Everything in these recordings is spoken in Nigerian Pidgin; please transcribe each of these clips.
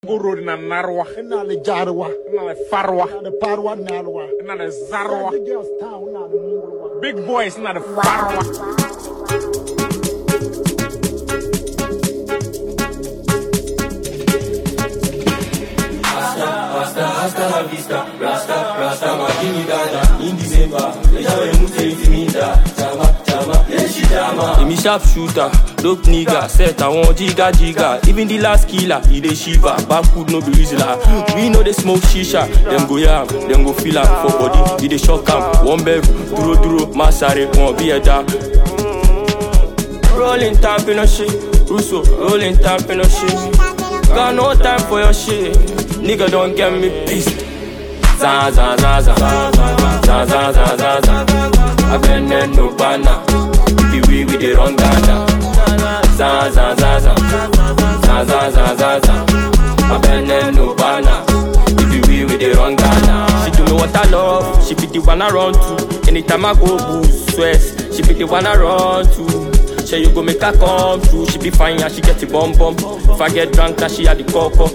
Uro na Narwa. ina da jarwa Ina da Farwa. ina da farwa na alwa Ina da Zarwa. the girls town na da mungurwa Big boys ina da Farwa. Hasta la vista, rasta, rasta makini dada In December, ejawe mute intimida Chama, chama, yeshi chama Emi sharp shooter, dope nigga Set I want jiga jiga Even the last killer, he dey shiver Backwood no be reasoner We know they smoke shisha Dem go yam, dem go feel am For body, he dey shock am One bev, duro duro, masare Won't be a da Rolling tap in a shit Russo, rolling tap in a shit Got no time for your shit. Nigga, don't get me pissed. Za za za za za za za za za. I been in no banner. The way we dey run Ghana. Za za za za za za za za za. I been in no banner. The way we dey run Ghana. She do me what I love. She be the one I run to. Anytime I go boost stress, she be the one I run to. Say you go make her come through. She be fine and she get the bum bum. If I get drunk, then she had the coco.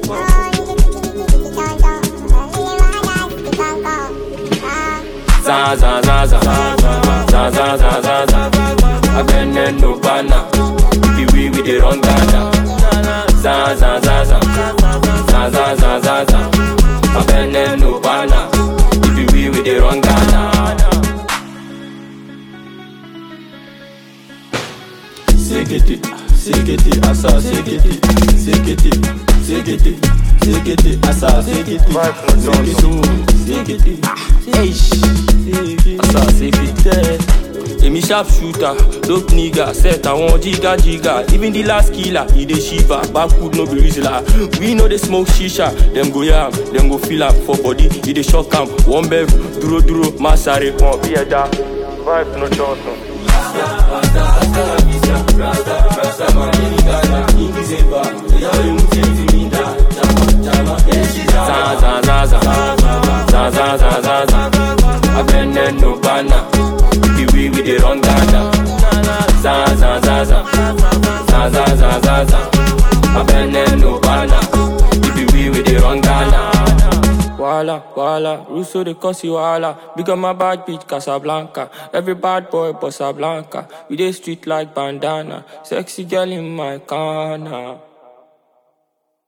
Za za za za za za za za za. I been in no banner. The way we dey run Ghana. Za za za za za za za za za. I been in no banner. The way we dey run Ghana. Sekete, sekete, asa, sekete, sekete, sekete, sekete, asa, sekete, sekete, sekete, asa, sekete. Emi sharp shooter, dope nigga, set I want jiga jiga. Even the last killer, he dey shiver. Backwood no be reasoner. We know they smoke shisha. Them go yam, them go feel am for body. He dey shock am. One bev, duro duro, masare, won't be a da. Vibe no Johnson. za za za za za za za za za I been in no banner The way we dey run Ghana za za za za za za za za za I been in no banner The way we dey run Ghana Wala, wala, Russo they cause you wala Big on my bad bitch Casablanca Every bad boy Bossa Blanca We dey street like bandana Sexy girl in my corner